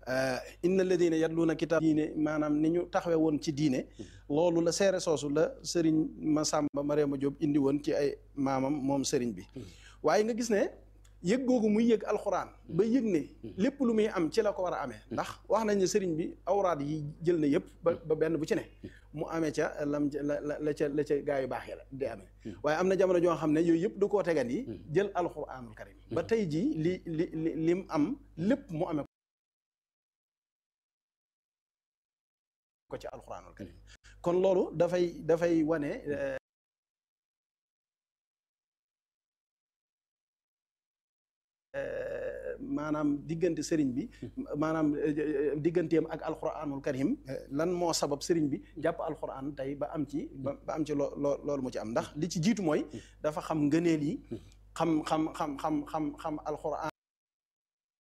inna alladina yatluuna kitaab diine maanaam ni ñu taxawe woon ci diine loolu la seere soosu la sëriñ Masamba Mariama Diop indi woon ci ay maamam moom sëriñ bi waaye nga gis ne yëg googu muy yëg alxuraan ba yëg ne lépp lu muy am ci la ko war a amee ndax wax nañ ne sëriñ bi awraad yi jël na yëpp ba ba benn bu ci ne mu amee ca lam la la ca la ca gaa yu baax yi la di amee waaye am na jamono joo xam ne yooyu yëpp du koo tegan yi jël alxuraanul karim ba tey jii li li li lim am lépp mu amee ko ci alxuraanul karim kon loolu dafay dafay wane maanaam diggante sëriñ bi maanaam digganteem ak alxuraanul karim lan moo sabab sëriñ bi jàpp alxuraan tey ba am ci ba am ci loo loolu mu ci am ndax li ci jiitu mooy dafa xam ngëneel yi xam xam xam xam xam xam alxuraan